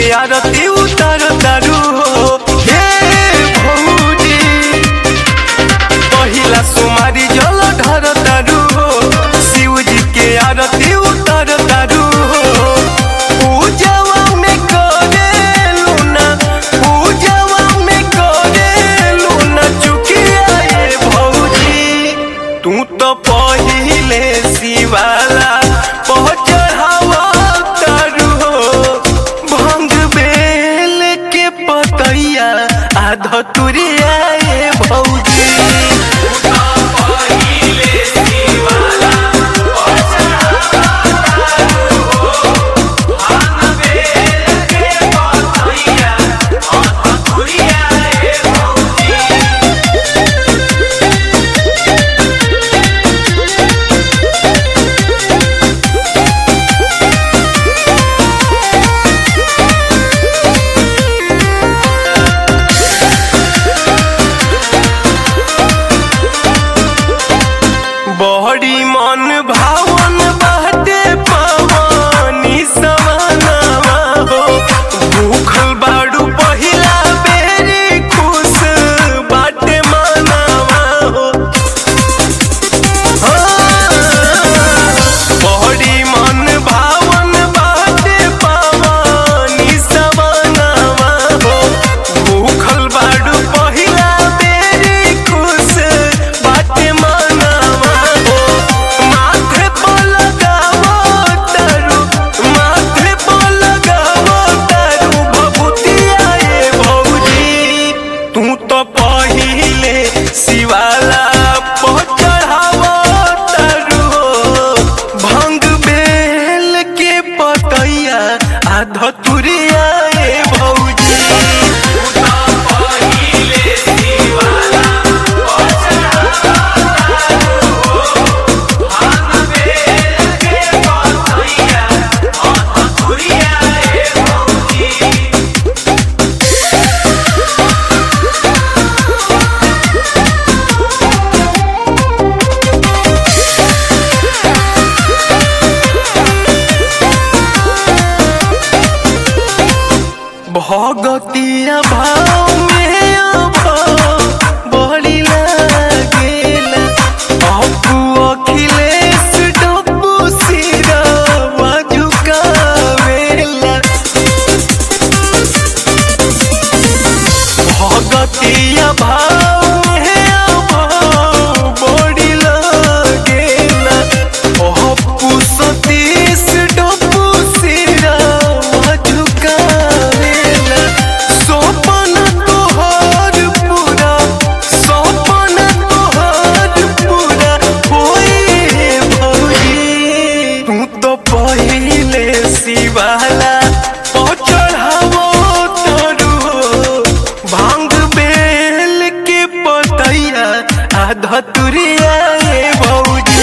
आरती उतर तारू हो हे भौजी पहिला सुमारी जल ढर तारू हो शिव जी के आरती उतर तारू हो पूजवा में करे लूना पूजवा में करे लूना चुकिया ये भौजी तू तो पहिले शिवाला पहुँचढ़ावा तारू हो भंग बेल के पतैया आधा तुरिया ये भौजी बड़ी मन भावन बाटे पवनी समानावा हो भूखल बाड़ू पहिला बेरी खुश बाटे मनावा हो बड़ी मन भावन बाटे पवनी समानावा हो भूखल बाड़ू पहिला बेरी खुश बाटे मनावा हो माथे पर लगावो तारू माथे पर लगावो तारू भभूतिया ये भौजी तू तो पहिले शिवाला पर चढ़ावो तारू हो भंग बेल के पतैया आधा तुरिया ये भौजी भगतिया भाव में अभाव बड़ी लागेला अप्पू अखिलेश डब्बू सिरवा झुकावेला भगतिया भाव में अभाव बड़ी लागेला अप्पू सतीश डब्बू सिरवा झुकावेला सोपन तोहर पूरा सोपन तोहर पूरा होए भौजी तू तो पहिले शिवाला चढ़ावो तोरू हो भांग बेल के पतैया आधा तुरिया ये भौजी